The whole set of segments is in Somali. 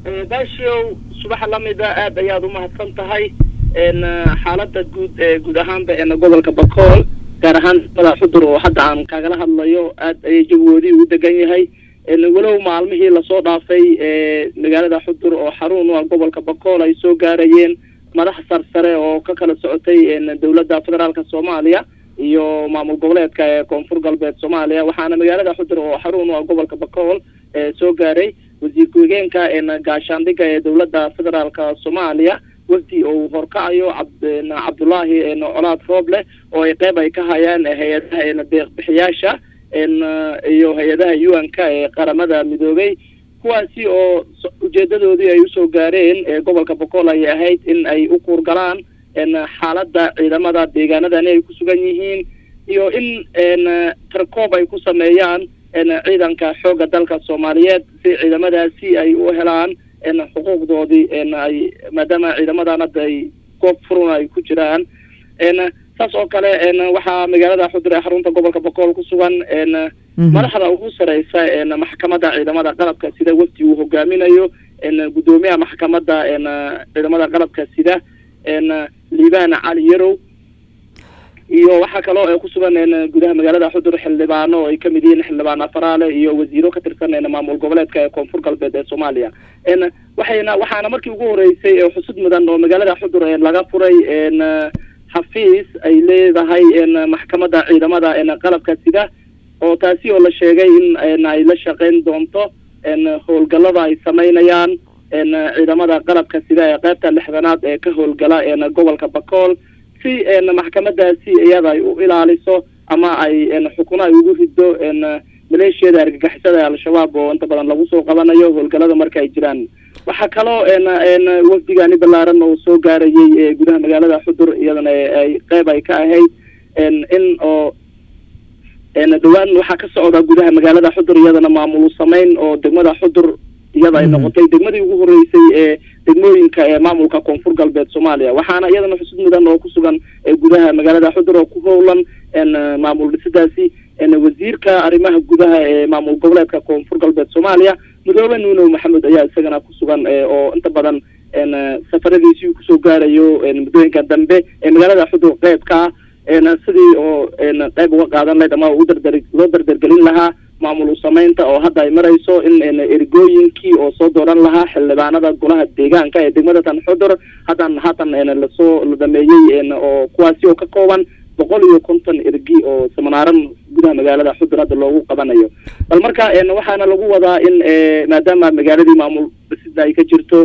baashiow subaxa lamida aad ayaad umahadsan tahay xaalada guud guud ahaanba gobolka bakool gaar ahaan mada xudur oo hadda aan kaagala hadlayo aad ayay jawigoodii ugu degan yahay walow maalmihii lasoo dhaafay magaalada xudur oo xarun u ah gobolka bakool ay soo gaarayeen madax sarsare oo ka kala socotay dowladda federaalka soomaaliya iyo maamul goboleedka ee koonfur galbeed soomaaliya waxaana magaalada xudur oo xarun u ah gobolka bakool soo gaaray wasiir ku-xigeenka gaashaandhiga ee dowladda federaalka soomaaliya wafdi uu horkacayo cabdullaahi colaad rooble oo ay qeyb ay ka hayaan hay-adaha deeqbixiyaasha iyo hay-adaha u n k ee qaramada midoobay kuwaasi oo ujeedadoodii ay usoo gaareen gobolka bokool ay ahayd in ay u kuurgalaan xaaladda ciidamada deegaanadani ay ku sugan yihiin iyo in tarkoob ay ku sameeyaan ciidanka xoogga dalka soomaaliyeed si ciidamadaasi ay u helaan xuquuqdoodii ay maadaama ciidamadan hadda ay goob furun ay ku jiraan saas oo kale waxaa magaalada xudur ee xarunta gobolka bokool ku sugan madaxda ugu sareysa maxkamadda ciidamada qalabka sida wafdi uu hogaaminayo guddoomiyaha maxkamadda ciidamada qalabka sida liibaan cali yarow iyo waxaa kaloo ku sugan gudaha magaalada xudur xildhibaano oo ay kamid yihiin xildhibaan afaraale iyo wasiiro ka tirsan maamul goboleedka ee koonfur galbeed ee soomaaliya waxayna waxaana markii ugu horeysay xusud mudan oo magaalada xudur laga furay xafiis ay leedahay maxkamadda ciidamada qalabka sida oo taasi oo la sheegay in ay la shaqeyn doonto howlgallada ay sameynayaan ciidamada qalabka sida ee qaybta lixdanaad ee ka howlgala gobolka bakool si maxkamadaasi iyada ay u ilaaliso ama ay xukuno ay ugu rido maleeshiyada argagixisada al-shabaab oo inta badan lagu soo qabanayo howlgallada marka ay jiraan waxaa kaloo wafdigani ballaaran oo soo gaarayay gudaha magaalada xudur iyadana ay qeyb ay ka ahayd in oo dhawaan waxaa ka socda gudaha magaalada xudur iyadana maamul sameyn oo degmada xudur iyada ay noqotay degmadii ugu horeysay ee degmooyinka ee maamulka koonfur galbeed soomaaliya waxaana iyadana xusud mudan oo ku sugan gudaha magaalada xudur oo ku howlan maamul dhisidaasi wasiirka arrimaha gudaha ee maamul goboleedka koonfur galbeed soomaaliya mudoobe nuunow maxamed ayaa isagana ku sugan oo inta badan safaradiisii kusoo gaarayo muddooyinka dambe ee magaalada xudur qeybka ah sidii oo qeyb uga qaadan lahayd ama udardar loo dardargelin lahaa maamul sameynta oo hadda ay marayso in ergooyinkii oo soo dooran lahaa xildhibaanada golaha deegaanka ee degmada tan xudur haddan haatan lasoo la dhameeyey oo kuwaasi oo ka kooban boqol iyo konton ergi oo seminaaran gudaha magaalada xudur hadda loogu qabanayo bal marka waxaana lagu wadaa in maadaama magaaladii maamul dhisida ay ka jirto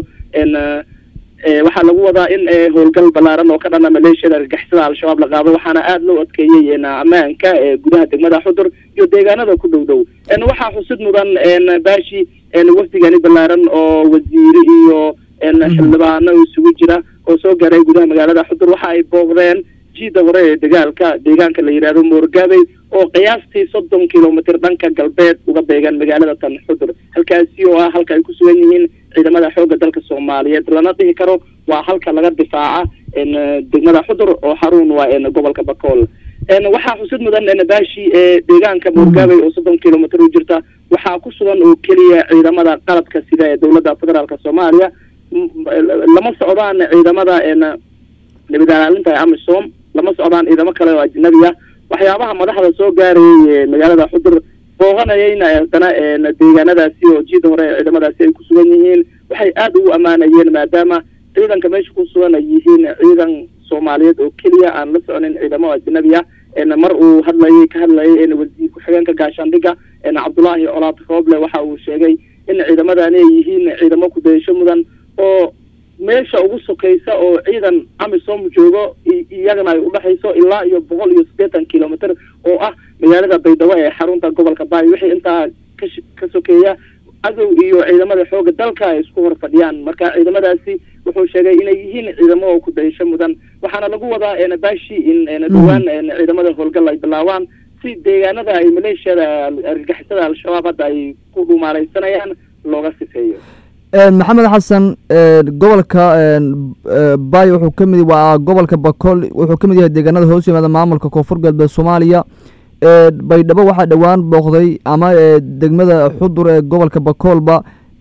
waxaa lagu wadaa in howlgal ballaaran oo ka dhana maleeshiyada argagixisada al-shabaab la qaado waxaana aada loo adkeeyey ammaanka gudaha degmada xudur iyo deegaanada ku dhow dhow waxaa xusid mudan baashi wafdigani ballaaran oo wasiire iyo xildhibaano isugu jira oo soo gaaray gudaha magaalada xudur waxa ay booqdeen jiida hore ee dagaalka deegaanka la yidhaahdo moorgaabey oo qiyaastii soddon kilomitr dhanka galbeed uga beegan magaalada tan xudur halkaasi oo ah halka ay ku sugan yihiin ciidamada xoogga dalka soomaaliyeed lana dhihi karo waa halka laga difaaca degmada xudur oo xarun waa gobolka bakool waxaa xusid mudan baashi deegaanka moorgaabey oo soddon kilomitr u jirta waxaa ku sugan oo keliya ciidamada qalabka sida ee dowladda federaalka soomaaliya lama socdaan ciidamada nabad ilaalinta ee amisom lama socdaan ciidamo kale oo ajnabi ah waxyaabaha madaxda soo gaarayay magaalada xudur booqanayeyna haddana deegaanadaasi oo jiida hore ee ciidamadaasi ay ku sugan yihiin waxay aada ugu ammaanayeen maadaama ciidanka meesha ku sugan ay yihiin ciidan soomaaliyeed oo keliya aan la soconin ciidamo ajnabi ah mar uu hadlayay ka hadlayay wasiir ku-xigeenka gaashaandhiga cabdullaahi colaad rooble waxa uu sheegay in ciidamadani ay yihiin ciidamo kudayasho mudan oo meesha ugu sokaysa oo ciidan amisom joogo iyagana ay udhexayso ilaa iyo boqol iyo siddeetan kilomitr oo ah magaalada baydhabo ee xarunta gobolka baay wixii intaa ka ka sokeeya cadow iyo ciidamada xooga dalka ay isku hor fadhiyaan marka ciidamadaasi wuxuu sheegay inay yihiin ciidamo oo kudayasho mudan waxaana lagu wadaa baashi in dhawaan ciidamada howlgal ay bilaabaan si deegaanada ay maleeshiyada argagixisada al-shabaab hadda ay ku dhumaalaysanayaan looga sifeeyo maxamed xasan gobolka bay wuxuu ka mid waa gobolka bakool wuxuu ka mid yahay deegaanada hoos yimaada maamulka koonfur galbeed soomaaliya baydhabo waxaa dhowaan booqday ama degmada xudur ee gobolka bakoolba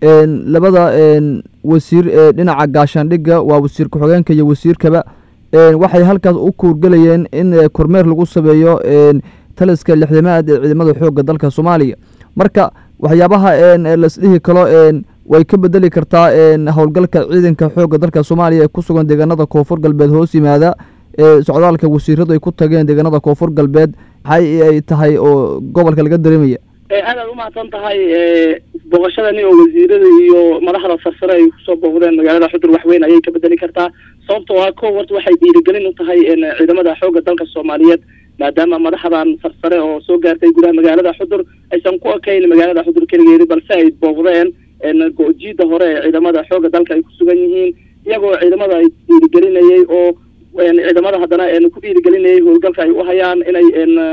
labada wasiir ee dhinaca gaashaandhigga waa wasiir ku-xigeenka iyo wasiirkaba waxay halkaas u kuurgelayeen in kormeer lagu sameeyo taliska lixdamaad ee ciidamada xoogga dalka soomaaliya marka waxyaabaha lasdhihi kalo way ka bedeli kartaa howlgalka ciidanka xoogga dalka soomaaliya ee ku sugan deegaanada koonfur galbeed hoos yimaada socdaalka wasiiradu ay ku tageen deegaanada koonfur galbeed maxay ay tahay oo gobolka laga dareemaya aad aad umahadsan tahay booqashadani oo wasiirada iyo madaxda sarsare ay kusoo booqdeen magaalada xudur waxweyn ayay ka bedeli kartaa sababtoo ah ko horta waxay dhiirigelin u tahay ciidamada xoogga dalka soomaaliyeed maadaama madaxdan sarsare oo soo gaartay gudaha magaalada xudur aysan ku ekayn magaalada xudur keligeedi balse ay booqdeen go-jiida hore ee ciidamada xoogga dalka ay ku sugan yihiin iyagoo ciidamada ay dhiirigelinayay oo ciidamada haddana ku dhiirigelinayay howlgalka ay u hayaan inay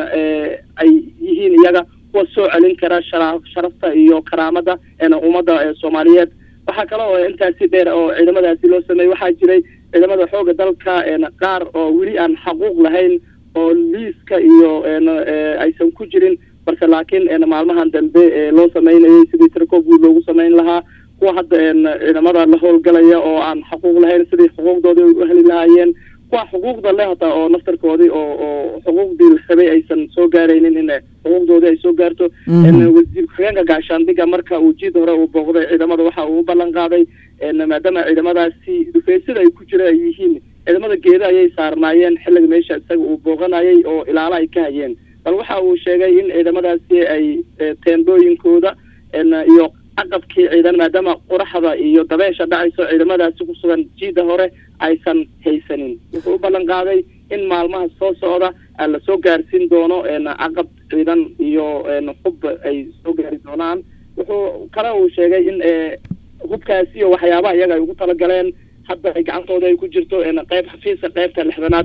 ay yihiin iyaga kuwa soo celin kara shara sharafta iyo karaamada ummadda soomaaliyeed waxaa kale oo intaasi dheer oo ciidamadaasi loo sameeyey waxaa jiray ciidamada xoogga dalka qaar oo weli aan xaquuq lahayn oo liiska iyo aysan ku jirin balse laakiin maalmahan dambe loo sameynayay sidii tirko guud loogu sameyn lahaa kuwa hadda ciidamada la howlgalaya oo aan xuquuq lahayn sidii xuquuqdoodii u heli lahaayeen kuwa xuquuqda leh hata oo naftarkoodii oo oo xuquuqdii la rabay aysan soo gaaraynin in xuquuqdoodii ay soo gaarto wasiir ku-xigeenka gaashaandhiga marka uu jiid hore uu booqday ciidamada waxa uu u ballan qaaday maadaama ciidamadaasi dhufeysada ay ku jira ay yihiin ciidamada geeda ayay saarnaayeen xilliga meesha isaga uu booqanayay oo ilaalo ay ka hayeen bal waxa uu sheegay in ciidamadaasi ay teendooyinkooda iyo caqabkii ciidan maadaama qoraxda iyo dabeesha dhacayso ciidamadaasi ku sugan jiida hore aysan haysanin wuxuu u ballan qaaday in maalmaha soo socda la soo gaarsiin doono caqab ciidan iyo hub ay soo gaari doonaan wuxuu kale uu sheegay in hubkaasi iyo waxyaabaha iyaga ay ugu talagaleen hadda ay gacantooda ay ku jirto qayb xafiiska qaybta lixdanaad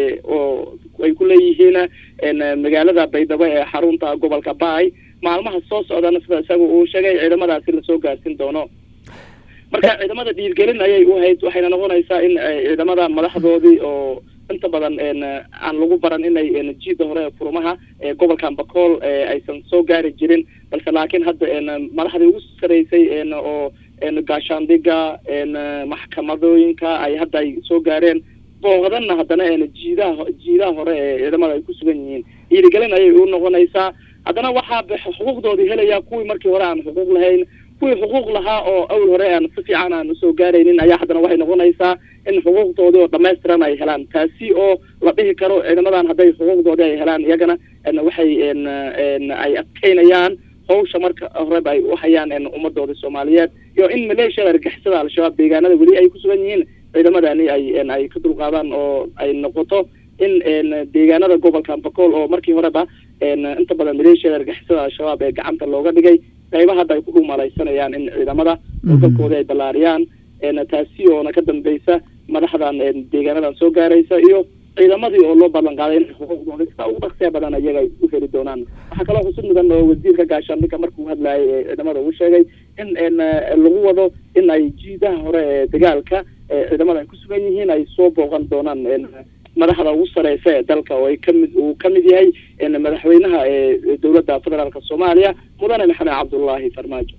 oo ay ku leeyihiin magaalada baydhabo ee xarunta gobolka baay maalmaha soo socdana sida isaga uu sheegay ciidamadaasi lasoo gaarsiin doono marka ciidamada dhiirgelin ayay u hayd waxayna noqonaysaa in ciidamada madaxdoodii oo inta badan aan lagu baran inay jiida hore furmaha gobolkan bakool aysan soo gaari jirin balse laakiin hadda madaxdii ugu saraysay oo gaashaandhiga maxkamadooyinka ay hadda ay soo gaareen booqdanna haddana jiidaha jiidaha hore ee ciidamada ay ku sugan yihiin dhiirigelin ayay u noqonaysaa haddana waxaa xuquuqdoodii helaya kuwii markii hore aan xuquuq lahayn kuwii xuquuq lahaa oo awl hore aan si fiican aan usoo gaaraynin ayaa haddana waxay noqonaysaa in xuquuqdoodii oo dhamaystiran ay helaan taasi oo la dhihi karo ciidamadan hadday xuquuqdoodii ay helaan iyagana waxay ay adkeynayaan hawsha marka horeba ay u hayaan ummadooda soomaaliyeed iyo in maleeshiyada argixisada al-shabaab deegaanada weli ay ku sugan yihiin ciidamadani ay ay ka dulqaadaan oo ay noqoto in deegaanada gobolka bakool oo markii horeba inta badan maleeshiyada argixisada al-shabaab ee gacanta looga dhigay qayba hadda ay ku dhumalaysanayaan in ciidamada dalkooda ay ballaariyaan taasi oona ka dambeysa madaxdan deegaanadan soo gaaraysa iyo ciidamadii oo loo ballan qaaday in xuquuqdooda sida ugu dhaqsee badan iyaga ay u heli doonaan waxaa kaloo xusud mudan oo wasiirka gaashaandhigga markuu hadlayay ee ciidamada uu sheegay in lagu wado in ay jiidaha hore ee dagaalka ciidamada ay ku sugan yihiin ay soo booqan doonaan madaxda ugu sareysa ee dalka oo ay kamid uu ka mid yahay madaxweynaha ee dowladda federaalka soomaaliya mudane maxamed cabdullaahi farmaajo